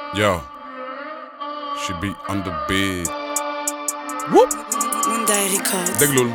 Yo, she be on the beat. Monday Records. déglul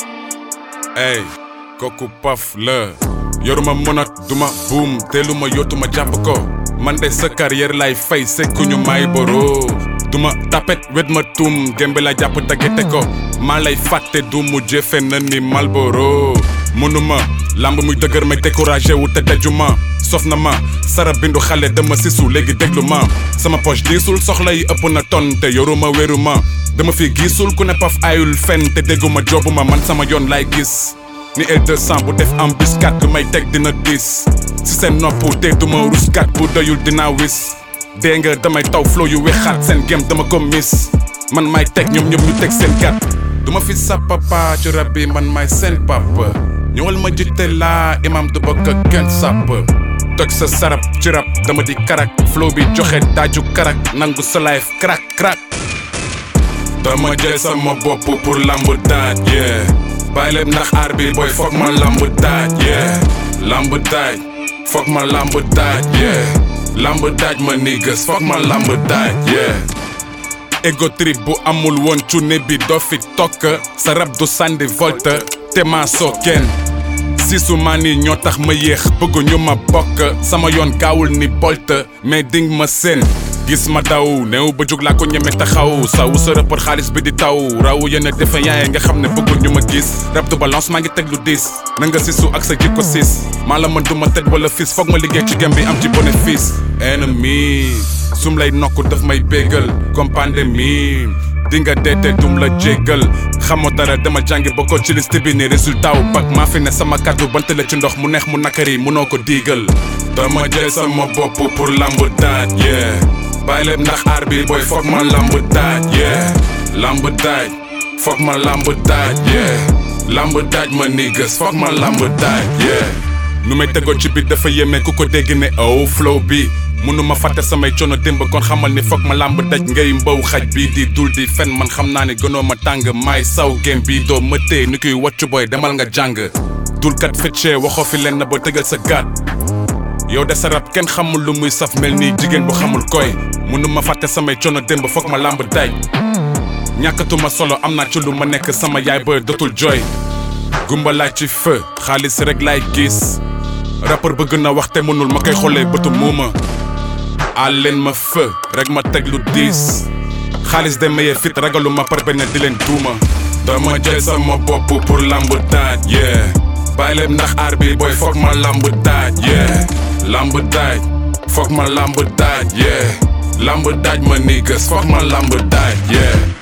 ey kooku paf la yoruma monot duma buum teeluma yootuma jàpp ko man de sa carrière lay fay sekkuñu may boro duma tapet wet ma tuum gembe la jàpp dagete ko maa lay fàtte du mu jëfe na ni Malboro mënuma lamb muy dëgër may découragé wu te dajuma sof na ma sara bindu xale dama sisu léegi déglu ma sama poche diisul soxla yi ëpp na ton te yoruma wéruma dama fi gisul ku ne paf ayul fen te dégguma jobuma man sama yoon lay gis ni L200 bu def embuscade lu may teg dina diis si seen nopp te duma ruskat bu doyul dina wis dee nga damay taw flow yu wexaat seen gem dama ko miss man may teg ñoom ñoom ñu teg seen gat duma fi sa papa ci rab bi man may seen papa ñëwal ma jiite laa imam du bokk ak kenn sàpp toj sa sarab ci rab dama di karak flow bi joxe daaju karak nangu sa life crack crack dama jël sama bopp pour lamb daaj yeah bàyyi leen ndax aar bi booy foog ma lamb daaj yeah lamb daaj foog ma lamb daaj yeah lamb daaj ma niggas foog ma lamb daaj yeah ego trip bu amul woon cune bi doo fi tokk sa rab du sànni volte te maa soo kenn sisu maa ni ñoo tax ma yéex bëggu ñu ma bokk sama yoon gaawul ni bolt mais ding ma seen gis ma daw néew ba jug laa ko ñeme taxaw saw sa rapport xaalis bi di taw raw yenn defe yaay nga xam ne bëggul ñu ma gis rab du balance maa ngi teg lu diis na nga sisu ak sa jikko siis maa la mën du ma tëj wala fis foog ma liggéey ci gem bi am ci bénéfice ennemi sum lay nokk daf may bégal comme pandémie di nga deete dum la jéggal xamoo dara dama jàngi bokkoo ci liste bi ni résultat wu bac maa fi ne sama kàddu bant la ci ndox mu neex mu nakari munoo ko diigal dama jël sama bopp pour lamb daaj yeah bàyyi leen ndax aar bi booy foog ma lamb daaj yeah lamb daaj foog ma lamb daaj yeah lamb daaj ma niggas foog ma lamb daaj yeah nu may tegoo ci biir dafa yéeme ku ko dégg ne oh flow bi mënuma fàtte samay coono démb kon xamal ni foog ma làmb daj ngay mbaw xaj bi di dul di fen man xam naa ne gënoo ma tàng maay saw gém bi doo ma téye ni kuy wàccu booy demal nga jàng dulkat feccee waxoo fi leen na ba tëgal sa gaat yow de sa rab kenn xamul lu muy saf mel nii jigéen bu xamul koy mënuma fàtte samay coono démb foog ma làmb daj ñàkkatuma solo am naa ci lu ma nekk sama yaay ba dootul jooy gumba laay ci feu xaalis rek laay gis rappeur bëgg na wax te mënul ma koy xoolee bëtu muuma àl leen ma feu rek ma teg lu diis xaalis de maye fit ragalu ma par benn di leen duuma dama jël sama bopp pour lamb daaj yeah bàyyi leen ndax aar bi booy foog ma lamb daaj yeah lamb daaj foog ma lamb daaj yeah lamb daaj ma niggas foog ma lamb daaj yeah